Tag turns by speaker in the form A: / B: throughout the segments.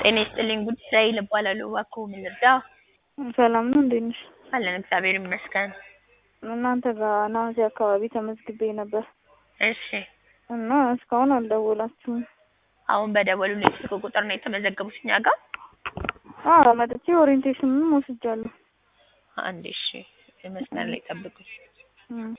A: ጤና ይስጥልኝ ጉዳይ እባላለሁ። እባክዎ ምን ልርዳ?
B: ሰላም ነው እንዴት ነሽ?
A: አለን እግዚአብሔር ይመስገን።
B: እናንተ ጋር ነሐሴ አካባቢ ተመዝግቤ ነበር
A: እሺ
B: እና እስካሁን አልደወላችሁም።
A: አሁን በደወሉልኝ ስልክ ቁጥር ነው የተመዘገቡት እኛ ጋር?
B: አዎ መጥቼ ኦሪንቴሽንም ወስጃለሁ።
A: አንዴ እሺ መስመር ላይ ጠብቁኝ።
B: እም።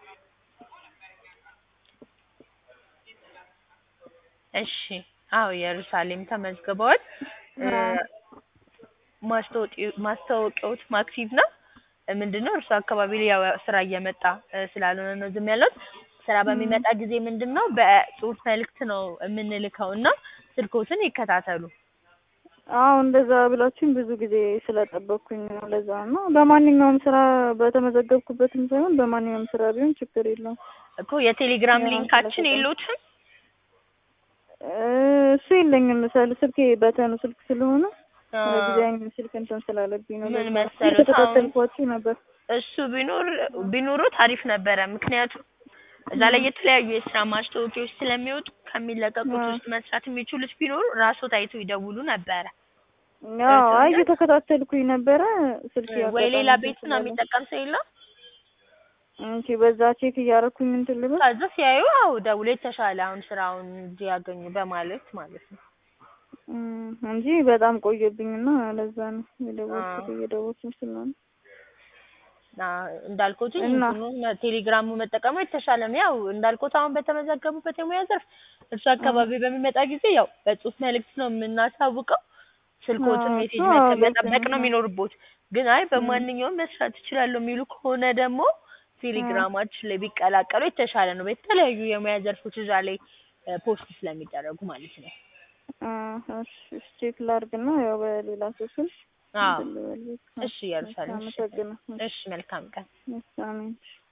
A: እሺ አዎ ኢየሩሳሌም ተመዝግበዋል። እ ማስታወቂ- ማስታወቂያዎት ማክሲቭ ነው። ምንድነው እርሱ አካባቢ ላይ ያው ስራ እየመጣ እ ስላልሆነ ነው ዝም ያልነው። ስራ በሚመጣ ጊዜ ምንድነው በጽሁፍ መልእክት ነው የምንልከው እና ስልክዎትን ይከታተሉ።
B: አዎ እንደዛ ብላችሁኝ ብዙ ጊዜ ስለጠበቅኩኝ ነው ለዛ ነው። በማንኛውም ስራ በተመዘገብኩበትም ሳይሆን በማንኛውም ስራ ቢሆን ችግር የለውም።
A: እኮ የቴሌግራም
B: ያው
A: ሊንካችን
B: ስለተጠቀምኩ።
A: የሎትም?
B: እ እሱ የለኝም ምሳሌ ስልኬ በተኑ ስልክ ስለሆነ
A: አ
B: ለጊዜያዊ ስልክ እንትን ስላለብኝ ነው።
A: ምን
B: ለዛ ነው።
A: መሰሎት
B: የተከታተልኳችሁ ነበር።
A: እሱ ቢኖር ቢኖሩት አሪፍ ነበረ። ምክንያቱም እዛ ላይ የተለያዩ የስራ ማስታወቂያዎች ስለሚወጡ ከሚለቀቁት
B: አዎ።
A: ውስጥ መስራት የሚችሉት ቢኖሩ ራስዎት አይተው ይደውሉ ነበረ።
B: አዎ አይ
A: ገብቶኛል።
B: እየተከታተልኩኝ ነበረ ስልክ
A: ወይ
B: አጋጣሚ
A: ሌላ
B: እንትን
A: ቤት ነው
B: ስላለ
A: የሚጠቀም ሰው የለም?
B: እንቺ በዛ ቼክ እያደረኩኝ እንትን ልበል።
A: ከዛ ሲያዩ አዎ ደውሎ የተሻለ አሁን ስራውን እንዲያገኙ በማለት ማለት ነው።
B: እም እንጂ በጣም ቆየብኝና ለዛ ነው የደወልኩት
A: አዎ።
B: እየደወልኩኝ ስለሆነ
A: ና እንዳልኩትኝ
B: እና
A: እንትኑን ቴሌግራሙ መጠቀሙ የተሻለ ነው። ያው እንዳልኩት አሁን በተመዘገቡበት የሙያ ዘርፍ እርሱ
B: እ
A: አካባቢ በሚመጣ ጊዜ ያው በጽሁፍ መልእክት ነው የምናሳውቀው። ስልክዎትን
B: አዎ
A: ሜሴጅ
B: እሱ አዎ
A: መጠ- መጠበቅ
B: ገብቶኛል።
A: ነው
B: አዎ
A: የሚኖርቦት። ግን አይ
B: እም
A: በማንኛውም መስራት እችላለሁ የሚሉ ከሆነ ደግሞ
B: አዎ
A: ቴሌግራማችን ላይ ቢቀላቀሉ የተሻለ ነው። የተለያዩ የሙያ ዘርፎች እዛ ላይ እ ፖስት ስለሚደረጉ ማለት ነው።
B: አዎ እሺ እሺ ቼክ ላድርግና ያው በሌላ ሰው ስልክ
A: አዎ
B: እንትን ልበል።
A: እሺ ኢየሩሳሌም እሺ
B: አመሰግናለሁ።
A: እሺ መልካም ቀን።
B: እሺ አሜን።